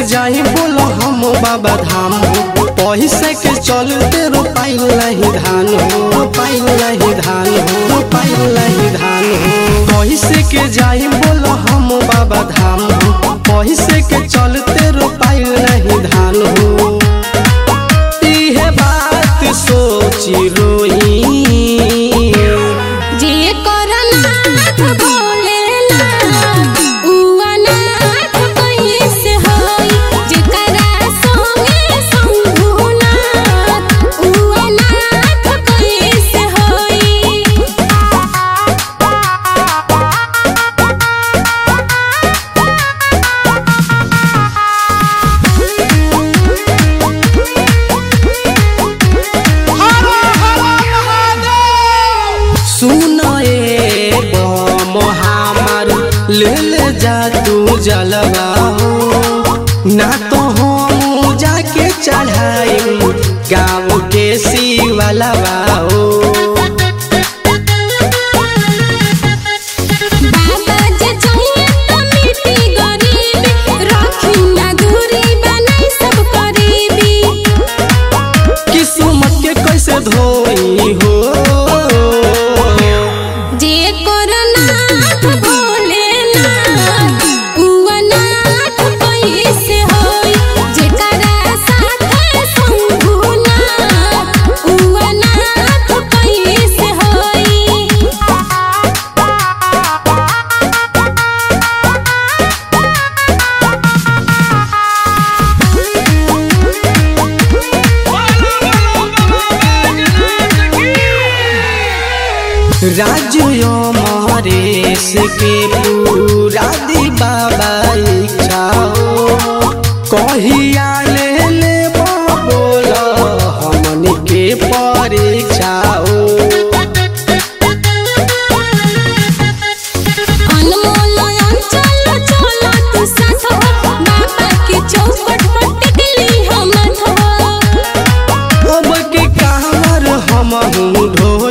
जाई बोलो हम बाबा धाम हो पैसे के चलते रोपाइल नहीं धान हो रोपाइल नहीं धान हो रोपाइल नहीं धान हो पैसे के जाई बोलो हम बाबा धाम हो पैसे के चलते रोपाइल नहीं धान हो इहे बात सोची रोई जे करनाथ भोलेनाथ उ अनाथ कैसे होई जेकरा संगे शंभुनाथ उ अनाथ कैसे होई सुन ए बम हमार ले ले जा तू जलवा हो ना तो हम जाके चढ़ाई गाँव के शिवलवा हो बाबा जे चाहिए तो मिट्टी गरीबी रखी ना दूरी बनाई सब करीबी किस्मत के कैसे धोई हो जे करनाथ भोलेनाथ उ अनाथ कैसे होई जेकरा साथे शंभुनाथ उ अनाथ कैसे होई राज्य मरेश के पूरा दी बाबा इच्छा हो कहिया ले ले बोल हमन के परीक्षा हो अनमोल अंचल चल तू साथ हो बाबा के चौखट पर टिकली हम हो अब के कामर हम ढो